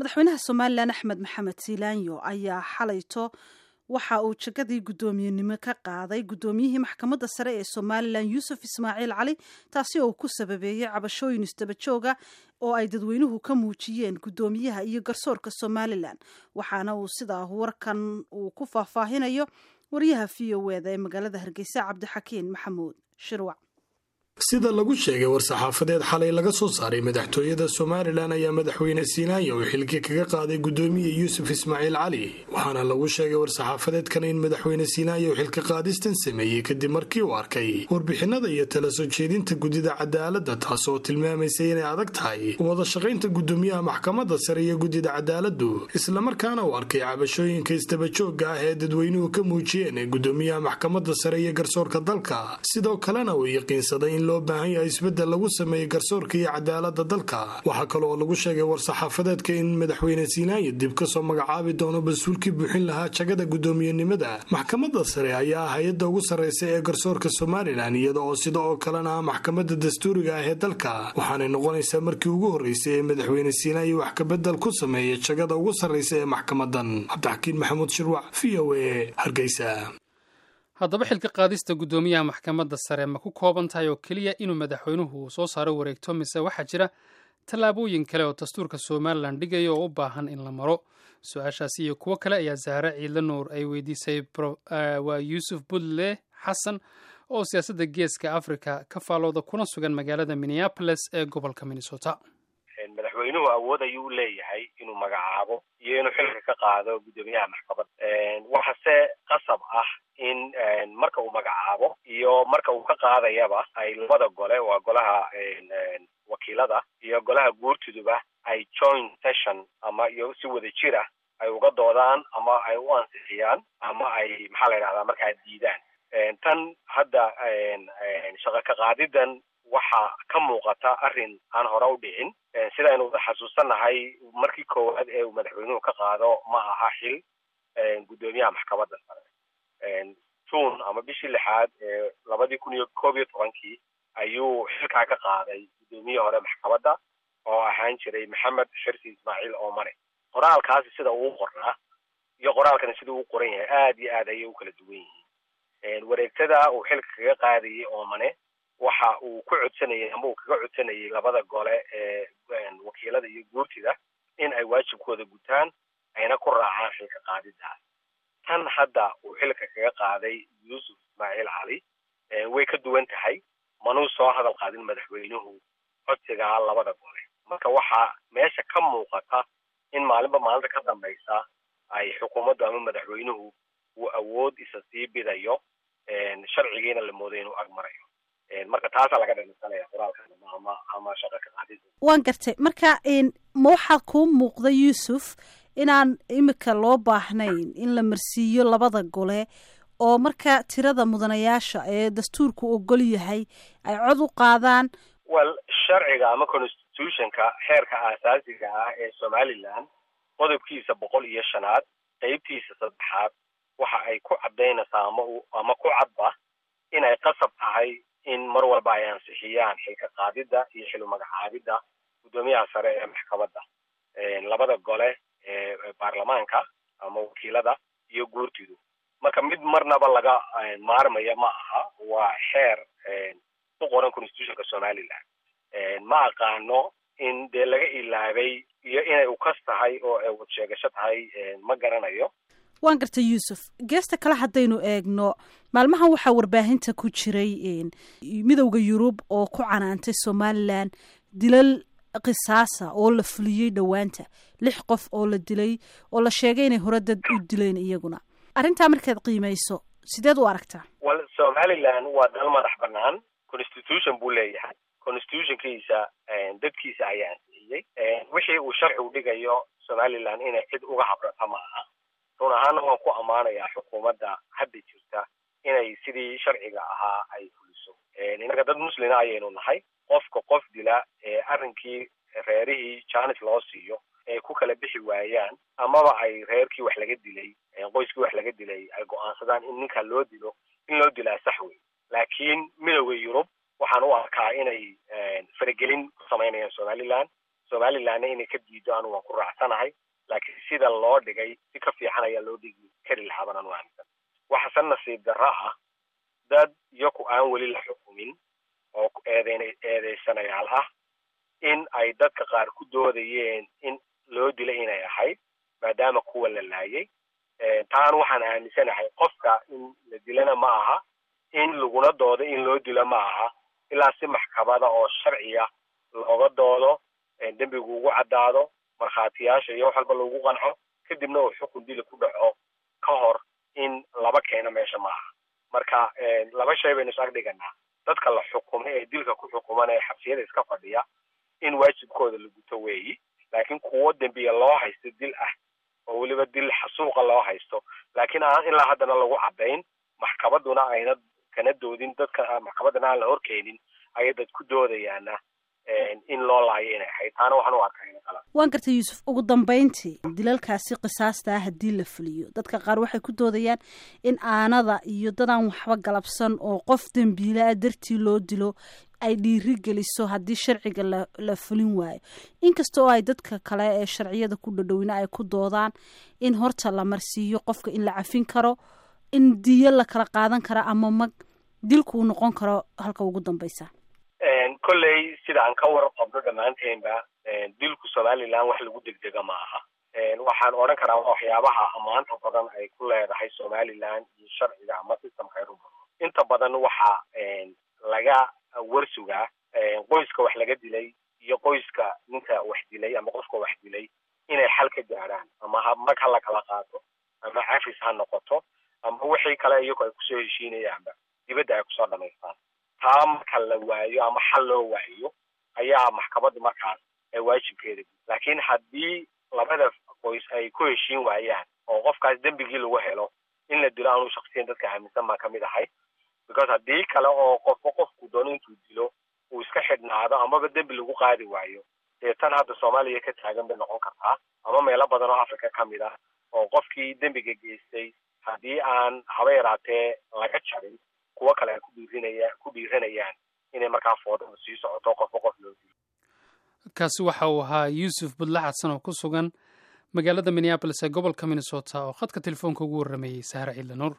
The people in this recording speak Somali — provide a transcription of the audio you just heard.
madaxweynaha somalilan axmed maxamed siilaanyo ayaa xalayto waxa uu jagadii guddoomiyenimo ka qaaday guddoomiyihii maxkamadda sare ee somalilan yuusuf ismaaciil cali taasi oo ku sababeeyey cabashooyin isdabajooga oo ay dadweynuhu ka muujiyeen guddoomiyaha iyo garsoorka somalilan waxaana uu sidaa warkan uu ku faahfaahinayo wariyaha v o eda ee magaalada hargeysa cabdixakiin maxamuud shirwac sida lagu sheegay war-saxaafadeed xalay laga soo saaray madaxtooyada somalilan ayaa madaxweyne siinaanya uu xilki kaga qaaday guddoomiye yuusuf ismaaciil cali waxaana lagu sheegay war-saxaafadeedkan in madaxweyne siinaanya uu xilka qaadistan sameeyey kadib markii uu arkay warbixinada iyo tala soo jeedinta guddida cadaaladda taas oo tilmaamaysay inay adag tahay wada shaqaynta guddoomiyaha maxkamadda sare iyo guddida cadaaladdu islamarkaana uu arkay cabashooyinka isdabajooga ah ee dadweynuhu ka muujiyeen ee guddoomiyaha maxkamadda sare iyo garsoorka dalka sidoo kalena uu yaqiinsaday loo baahan yahay isbeddel lagu sameeyey garsoorka iyo cadaaladda dalka waxaa kale oo lagu sheegay war-saxaafadeedka in madaxweyne siinaanya dib kasoo magacaabi doono mas-uulkii buuxin lahaa jagada guddoomiyenimada maxkamadda sare ayaa ah hay-adda ugu sarreysa ee garsoorka somalilan iyada oo sida oo kalena ah maxkamadda dastuuriga ah ee dalka waxaanay noqonaysaa markii ugu horreysay ee madaxweyne siinaanya wax kabedel ku sameeya jagada ugu sarreysa ee maxkamadan cabdixakiin maxamuud shirwac v o a hargeysa haddaba xilka qaadista guddoomiyaha maxkamadda sare ma ku kooban tahay oo keliya inuu madaxweynuhu soo saaro wareegto mise waxaa jira tallaabooyin kale oo dastuurka somalilan dhigaya oo u baahan in la maro su-aashaasi iyo kuwo kale ayaa zahre ciidla nuur ay weydiisay waa yuusuf budle xasan oo siyaasadda geeska africa ka faalooda kuna sugan magaalada minneapolis ee gobolka minnesota madaxweynuhu awood ayuu leeyahay inuu magacaabo iyo inuu xilka ka qaado guddoomiyaha maxkamadda waxase qasab ah in marka uu magacaabo iyo marka uu ka qaadayaba ay labada gole waa golaha wakiilada iyo golaha guurtiduba ay joint session ama iyo si wada jir ah ay uga doodaan ama ay u ansixiyaan ama ay maxaa la yidhahdaa markaa diidaan tan hadda shaqo ka qaadidan waxaa ka muuqata arrin aan hore u dhicin sidaynu wada xasuusannahay markii koowaad ee uu madaxweynuhu ka qaado ma aha xil guddoomiyaha maxkamadda sare june ama bishii lixaad ee labadii kun iyo koob iyo tobankii ayuu xilkaa ka qaaday guddoomiye hore maxkamadda oo ahaan jiray maxamed xirsi ismaaciil oomane qoraalkaasi sida uu qornaa iyo qoraalkani sida uu qoran yahay aad iyo aad ayay u kala duwan yihiin wareegtada uu xilka kaga qaadayay oomane waxa uu ku codsanayay ama uu kaga codsanayay labada gole ee wakiilada iyo guurtida in ay waajibkooda gutaan ayna ku raacaan xilka qaadidaas tan hadda uu xilka kaga qaaday yuusuf ismaaciil cali way ka duwan tahay manuu soo hadal qaadin madaxweynuhu codsigaa labada gole marka waxaa meesha ka muuqata in maalinba maalinta ka dambaysa ay xukuumaddu ama madaxweynuhu uu awood isa sii bidayo sharcigiina la mooday inuu ag marayo marka taasaa laga dhalisanaya qoraalkan ama ama shaqa ka qaadida waan gartay marka ma waxaa kuu muuqda yuusuf inaan imika loo baahnayn in la marsiiyo labada gole oo marka tirada mudanayaasha ee dastuurku ogol yahay ay cod u qaadaan well sharciga ama constitutionka xeerka aasaasiga ah ee somalilan qodobkiisa boqol iyo shanaad qeybtiisa saddexaad waxa ay ku caddaynaysaa ama ama ku cadba inay qasab tahay in mar walba ay ansixiyaan xilka qaadidda iyo xilu magacaabidda guddoomiyaha sare ee maxkamadda labada gole ee baarlamaanka ama wakiilada iyo guurtidu marka mid marnaba laga maarmaya ma aha waa xeer ku qoran constitutionka somaliland ma aqaano in dee laga ilaabay iyo inay ukas tahay oo ay wad sheegasho tahay ma garanayo waan gartay yuusuf geesta kale haddaynu eegno maalmahan waxaa warbaahinta ku jiray midowda yurub oo ku canaantay somalilan dilal qisaasa oo la fuliyey dhowaanta lix qof oo la dilay oo la sheegay inay hore dad u dileen iyaguna arrintaa markaad qiimayso sideed u aragtaa well somalilan waa dal madax banaan constitution buu leeyahay constitutionkiisa dadkiisa ayaa ansixiyey wixii uu sharcigu dhigayo somalilan inay cid uga habrata ma aha run ahaana waan ku ammaanayaa xukuumadda hadda jirta inay sidii sharciga ahaa ay fuliso innaga dad muslina ayaynu nahay qofka qof dila ee arrinkii reerihii jaanis loo siiyo ay ku kala bixi waayaan amaba ay reerkii wax laga dilay qoyskii wax laga dilay ay go-aansadaan in ninkaa loo dilo in loo dilaa sax wey laakiin midowda yurub waxaan u arkaa inay faragelin ku samaynayaan somaliland somalilandna inay ka diido anu waan ku raacsanahay laakiin sida loo dhigay si ka fiican ayaa loo dhigi kari lahaban anu aaminsan waxaase nasiib darro ah dad iyaku aan weli la xukumin oo eedeyn eedeysanayaal ah in ay dadka qaar ku doodayeen in loo dila inay ahayd maadaama kuwa la laayay taan waxaan aaminsanahay qofka in la dilana ma aha in laguna doodo in loo dilo ma aha ilaa si maxkamada oo sharciya looga doodo dembigu ugu caddaado markhaatiyaasha iyo wax walba lagu qanco kadibna uu xukun dili ku dhaco ka hor in laba keeno meesha ma aha marka laba shay baynu is ag dhiganaa dadka la xukumay ee dilka ku xukuman ee xabsiyada iska fadhiya in waajibkooda la guto weeyi laakiin kuwo dembiya loo haysto dil ah oo weliba dil xasuuqa loo haysto laakiin aan ilaa haddana lagu caddayn maxkamaduna ayna kana doodin dadka maxkamadana aan la horkeenin ayay dad ku doodayaana in loo laayo inay ahayd taana waxaan u arkaa ina kala waan gartay yuusuf ugu dambeyntii dilalkaasi qisaasta ah haddii la fuliyo dadka qaar waxay ku doodayaan in aanada iyo dadaan waxba galabsan oo qof dembiilaa dartii loo dilo ay dhiiri geliso haddii sharciga la la fulin waayo inkasta oo ay dadka kale ee sharciyada ku dhadhowina ay ku doodaan in horta la marsiiyo qofka in la cafin karo in diyo la kala qaadan karo ama mag dilku uu noqon karo halka ugu dambeysa kolley sida aan ka warqabno dhammaanteenba dilku somaliland wax lagu degdega ma aha waxaan odhan karaa waxyaabaha ammaanta badan ay ku leedahay somaliland iyo sharciga ama systemka ay rumaro inta badan waxa laga warsugaa qoyska wax laga dilay iyo qoyska ninka wax dilay ama qofka wax dilay inay xal ka gaadhaan ama mag ha la kala qaato ama cafis ha noqoto ama wixii kale iyagu ay kusoo heshiinayaanba dibadda ay kusoo dhamaystaan taa marka la waayo ama xal loo waayo ayaa maxkamaddu markaas waajibkeeda laakiin haddii labada qoys ay ku heshiin waayaan oo qofkaas dembigii lagu helo in la dilo anuu shaksiyan dadka aaminsan baan kamid ahay because haddii kale oo qofba qofku doono intuu dilo uu iska xidhnaado amaba dembi lagu qaadi waayo dee tan hadda soomaaliya ka taagan bay noqon kartaa ama meelo badan oo africa ka mid ah oo qofkii dembiga geystay haddii aan haba yaraatee laga jarin kuwo kale ay ku dhiirinaya ku dhiiranayaan inay markaa foodada sii socoto qofba qof loo dilo kaasi waxa uu ahaa yuusuf budle xadsan oo ku sugan magaalada minneabolis ee gobolka minnesota oo khadka telefoonka ugu warrameeyey saare ciidla nuur